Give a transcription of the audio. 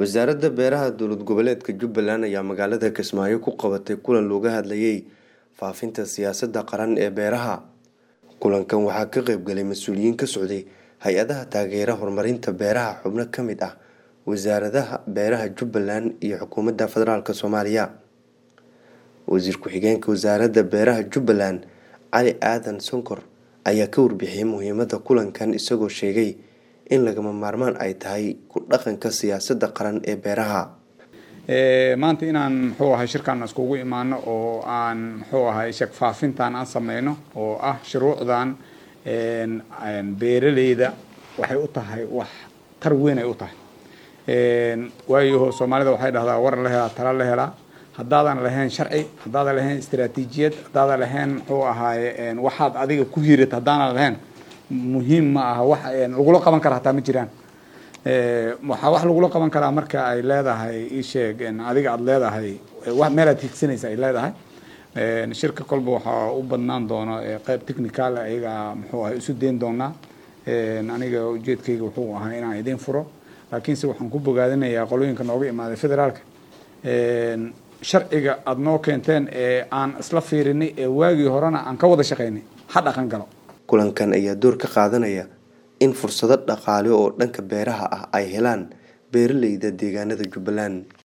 wasaaradda beeraha dowlad goboleedka jubbaland ayaa magaalada kismaayo ku qabatay kulan looga hadlayay faafinta siyaasadda qaran ee beeraha kulankan waxaa ka qeybgalay mas-uuliyiin ka socday hay-adaha taageera horumarinta beeraha xubno ka mid ah wasaaradaha beeraha jubbaland iyo xukuumadda federaalk soomaaliya wasiir ku-xigeenka wasaaradda beeraha jubbaland cali aadan sonkor ayaa ka warbixiyay muhiimada kulankan isagoo sheegay in lagama maarmaan ay tahay ku dhaqanka siyaasadda qaran ee beeraha maanta inaan muxuu ahay shirkan iskugu imaano oo aan muxuu ahay sheg faafintan aan sameyno oo ah shuruucdan beeraleyda waxay u tahay wax tar weyn ay u tahay waayo soomaalida waxay dhahdaa war la helaa tala la helaa haddaadan lahayn sharci haddaadan lahayn istaraatiijiyad haddaadan lahayn muxuu ahaaye waxaad adiga ku hirat haddaanan lahayn muhiim ma aha wax lagula qaban kara hataa ma jiraan waxaa wax lagula qaban karaa marka ay leedahay isheeg adiga aada leedahay meelaad higsanaysa ay leedahay shirka kolba waxaa u badnaan doona qeyb technical ayaga muxuu ahay isu dayn doonaa aniga ujeedkayga wuxuu ahaa inaan idiin furo laakiinse waxaan ku bogaadinayaa qolooyinka nooga imaaday federaalka sharciga aada noo keenteen ee aan isla fiirinay ee waagii horena aan ka wada shaqaynay ha dhaqan galo kulankan ayaa door ka qaadanaya in fursado dhaqaale oo dhanka beeraha ah ay helaan beeraleyda deegaanada jubbaland